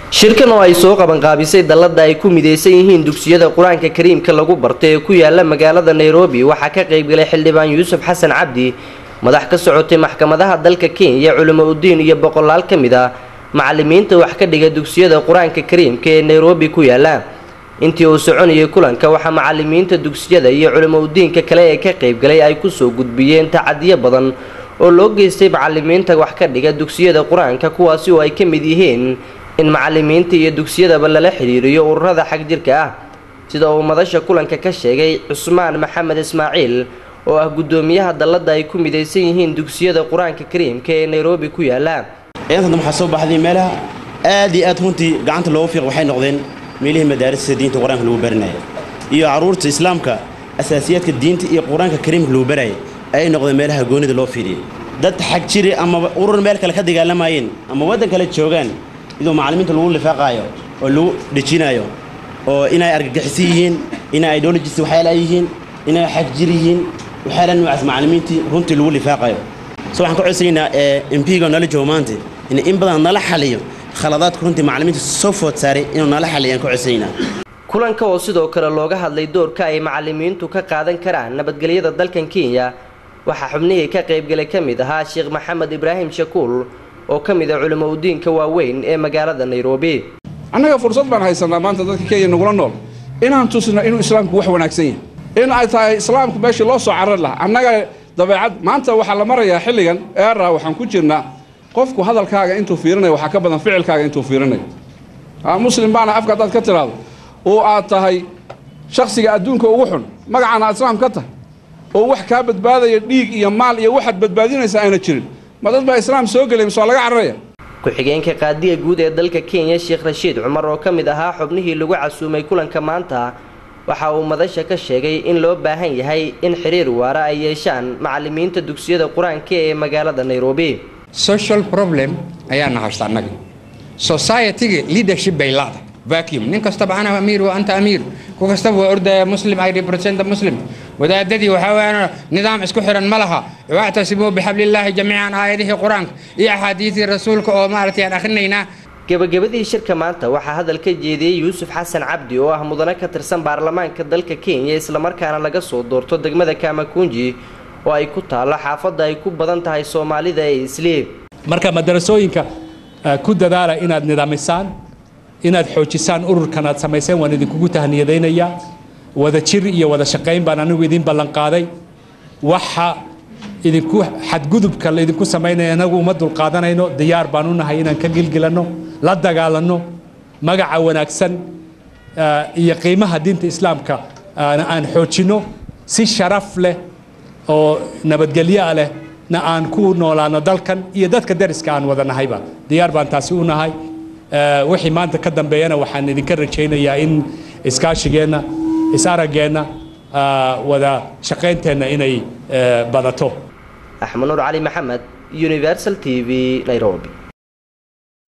shirkan oo ay soo qabanqaabisay dallada ay ku midaysan yihiin dugsiyada qur-aanka kariimka lagu barto ee ku yaala magaalada nairobi waxaa ka qaybgalay xildhibaan yuusuf xasan cabdi madax ka socotay maxkamadaha dalka kenya culimo udiin iyo boqolaal ka mid ah macalimiinta wax ka dhiga dugsiyada qur-aanka kariimka ee nairobi ku yaala intii uu soconayay kulanka waxaa macalimiinta dugsiyada iyo culimo udiinka kale ee ka qaybgalay ay kusoo gudbiyeen tacadiyo badan oo loo geystay macalimiinta wax ka dhiga dugsiyada qur-aanka kuwaasi oo ay ka mid yihiin in macalimiinta iyo dugsiyadaba lala xidhiiriyo ururada xag jirka ah sida uu madasha kulanka ka sheegay cusmaan maxamed ismaaciil oo ah guddoomiyaha dallada ay ku midaysan yihiin dugsiyada qur-aanka kariimka ee nairobi ku yaala ciidantan waxaa soo baxday meelaha aad iyo aad runtii gacanta looga fiiq waxay noqdeen meelihii madaarista diinta qur-aanka lagu baranaya iyo carruurta islaamka asaasiyaadka diinta iyo qur-aanka kariimka lagu baraya ayay noqdeen meelaha goonida loo fiiriyay dad xag jiri ama urur meel kale ka dagaalamayeen ama waddan kale joogaan idoo macallimiinta lagu lifaaqaayo oo lagu dhejinayo oo inay argagixisan yihiin inay ideologis waxyaala yihiin inay xag jir yihiin waxyaala noocaas macallimiintii runtii lagu lifaaqayo so waxaan ka codsanaynaa mpiga nala joogo maanta in in badan nala xaliyo khaladaadka runtii macallimiinta soo food saaray inuu nala xaliyo aan ka codsanaynaa kulanka oo sidoo kale looga hadlay doorka ay macalimiintu ka qaadan karaan nabadgelyada dalkan kenya waxaa xubnihii ka qaybgalay ka mid ahaa sheekh maxamed ibraahim shakuul oo ka mid ah culimo udiinka waaweyn ee magaalada nairobi annaga fursad baan haysanaa maanta dadka kenya nagula nool inaan tusno inuu islaamku wax wanaagsan yahay in ay tahay islaamku meeshii loo soo carar lahaa annaga dabeecad maanta waxaa la marayaa xilligan eera waxaan ku jirnaa qofku hadalkaaga intuu fiirinayo waxaa ka badan ficilkaaga intuu fiirinayo muslim baana afka haddaad ka tiraahdo oo aad tahay shaksiga adduunka ugu xun magacana aad islaam ka tahay oo wax kaa badbaadaya dhiig iyo maal iyo waxaad badbaadinaysa ayna jirin ma dad baa islaam soo gelay mise waa laga cararaya ku-xigeenka qaadiga guud ee dalka kenya sheekh rashiid cumar oo ka mid ahaa xubnihii lagu casuumay kulanka maanta waxa uu madasha ka sheegay in loo baahan yahay in xiriir waara ay yeeshaan macalimiinta dugsiyada qur-aanka ee magaalada nairobi social problem ayaana haysta annaga societyga leadership bay laada vacuum nin kastaba ana amiir wa anta amiir ku kastaba waa ordaya muslim i represent muslim wadaadadii waxaa weeyaan nidaam isku xiran ma laha wactasimuu bixablillaahi jamiican aayadihii qur-aanka iyo axaadiisii rasuulka oo maaragtay aan akhrinaynaa gebagabadii shirka maanta waxaa hadal ka jeediyey yuusuf xasan cabdi oo ah mudane ka tirsan baarlamaanka dalka kenya islamarkaana laga soo doorto degmada kamakunji oo ay ku taallo xaafadda ay ku badan tahay soomaalida ee isliib marka madarasooyinka ku dadaala inaad nidaamisaan inaad xoojisaan ururkan aad samayseen waan idinkugu tahniyadaynayaa wada jir iyo wada shaqayn baan anigu idiin ballanqaaday waxa idinku xadgudubka laydinku samaynaya inagu uma dulqaadanayno diyaar baan u nahay inaan ka gilgilanno la dagaalanno magaca wanaagsan iyo qiimaha diinta islaamka aan xoojinno si sharaf leh oo nabadgelyoa leh na aan ku noolaano dalkan iyo dadka dariska aan wada nahayba diyaar baan taasi u nahay wixii maanta ka dambeeyana waxaan idinka rajaynayaa in iskaashigeenna is-araggeenna wada shaqaynteenna inay badato axmed nuur cali maxamed universal t v nairobi